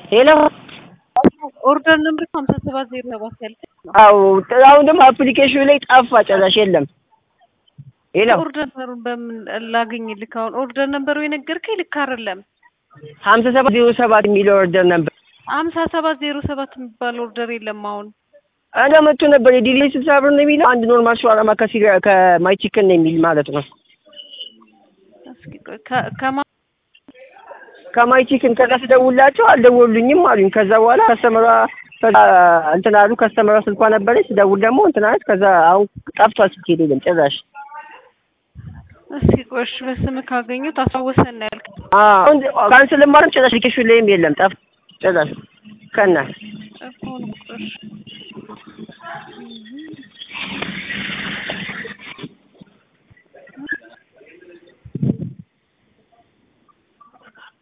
ሄሎ ኦርደር ነምበር ሀምሳ ሰባት ዜሮ ሰባት ያልከኝ ነው። አዎ አሁን ደግሞ አፕሊኬሽኑ ላይ ጠፋ ጭራሽ የለም። ሄሎ ኦርደር ነምበሩን በምን ላገኝልህ? አሁን ኦርደር ነምበሩ የነገርከኝ ልክ አይደለም። ሀምሳ ሰባት ዜሮ ሰባት የሚለው ኦርደር ነበር። ሀምሳ ሰባት ዜሮ ሰባት የሚባል ኦርደር የለም አሁን እኔ መጥቶ ነበር የዲሌ ስልሳ ብር ነው የሚለው አንድ ኖርማል ሸዋርማ ከሲጋ ከማይ ቺክን ነው የሚል ማለት ነው። እስኪ ቆይ ከ- ከማ ከማይ ቺክን ከዛ ስደውላቸው አልደወሉኝም አሉኝ። ከዛ በኋላ ከስተመሯ ከዛ እንትን አሉ። ከስተመሯ ስልኳ ነበረች ስደውል ደግሞ እንትን አለች። ከዛ አሁን ጠፍቷል ስልክ የለም ጭራሽ። እስኪ ቆይ እሺ፣ በስምህ ካገኙት አስታወሰን ነው ያልከኝ። አሁን ካንስል ማድረግ ጭራሽ አፕሊኬሽኑ ላይም የለም ጠፍ ጭራሽ ከና እኮ ነው። እሺ